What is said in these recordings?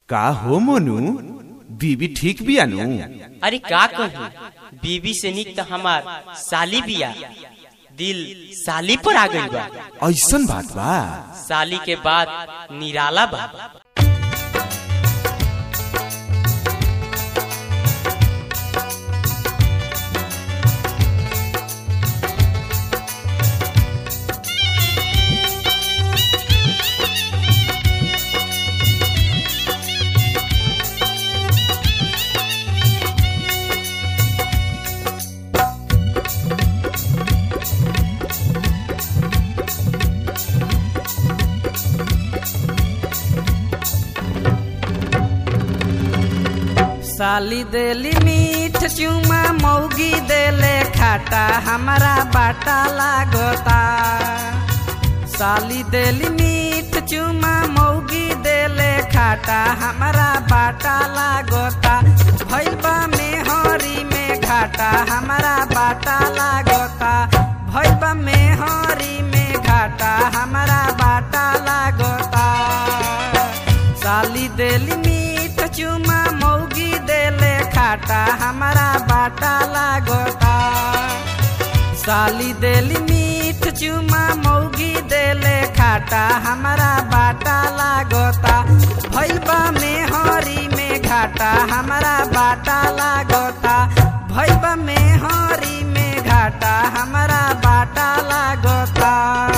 का हो मोनू बीबी ठीक बियानु अरे का कहूँ बीबी से निक तो हमार साली बिया दिल साली पर आ गई बा ऐसन बात बा साली के बाद निराला बा साली देली मीठ चुमा मौगी देले खाटा हमारा बाटा लागता साली देली मीठ चुमा मौगी देले खाटा हमारा बाटा लागता भैबा में हरी में घाटा हमारा बाटा लागता भैबा में हरी में घाटा हमारा बाटा लागता साली देली मीठ चुमा मौगी देले खाटा हमारा बाटा लागता साली देली मीठ चुमा मौगी देले खाटा हमारा बाटा लागता भैबा में हरी में घाटा हमारा बाटा लागता भैबा में हरी में घाटा हमारा बाटा लागता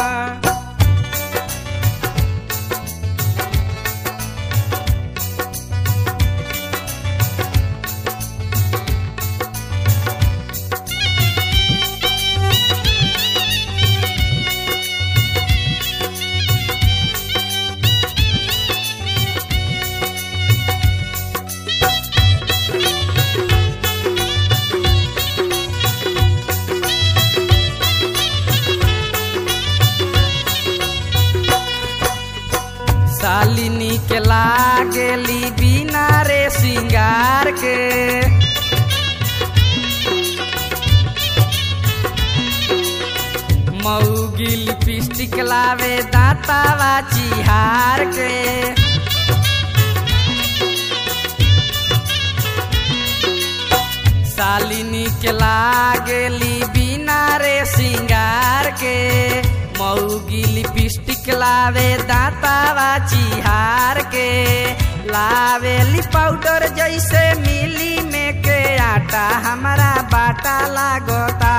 सालिनी के लागेली बिना रे सिंगार के मऊगी लिपस्टिक लावे दांतावा चिहार के सालिनी के लागेली बिना रे सिंगार के मऊगी लिपस्टिक लावे दांतावा चिहार के लावेली पाउडर जैसे मिली में के आटा हमारा बाटा लागता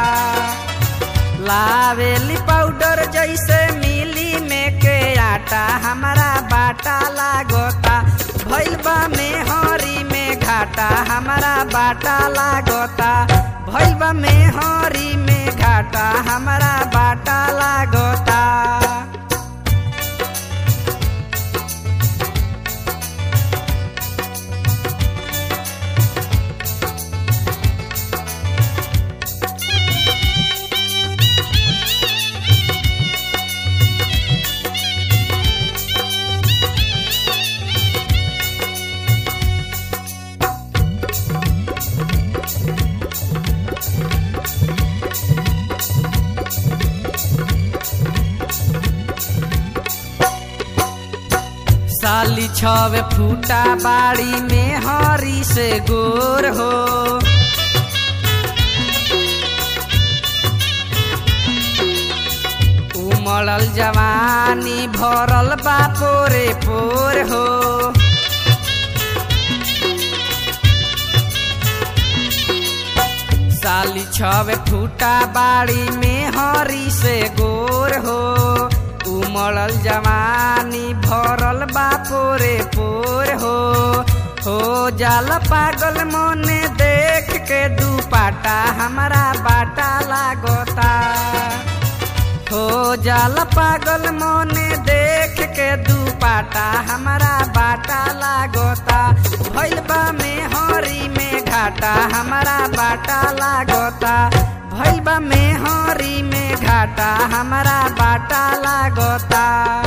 लावेली पाउडर जैसे मिली में के आटा हमारा बाटा लागता भैलबा में हरी में घाटा हमारा बाटा लागता भैलबा में हरी में घाटा हमारा बाटा लागता साली छवे फूटा बाड़ी में हरी से गोर हो उमड़ल जवानी भरल बा पोरे पोर हो साली छवे फूटा बाड़ी में हरी से गोर हो उमड़ल जवानी भरल बा पोरे पोर हो हो जाल पागल मोने देख के दुपाटा हमारा बाटा लागता हो जाल पागल मोने देख के दुपाटा हमारा बाटा लागता भैलबा में हरी में घाटा हमारा बाटा लागता भैलबा में हरी में घाटा हमारा बाटा लागता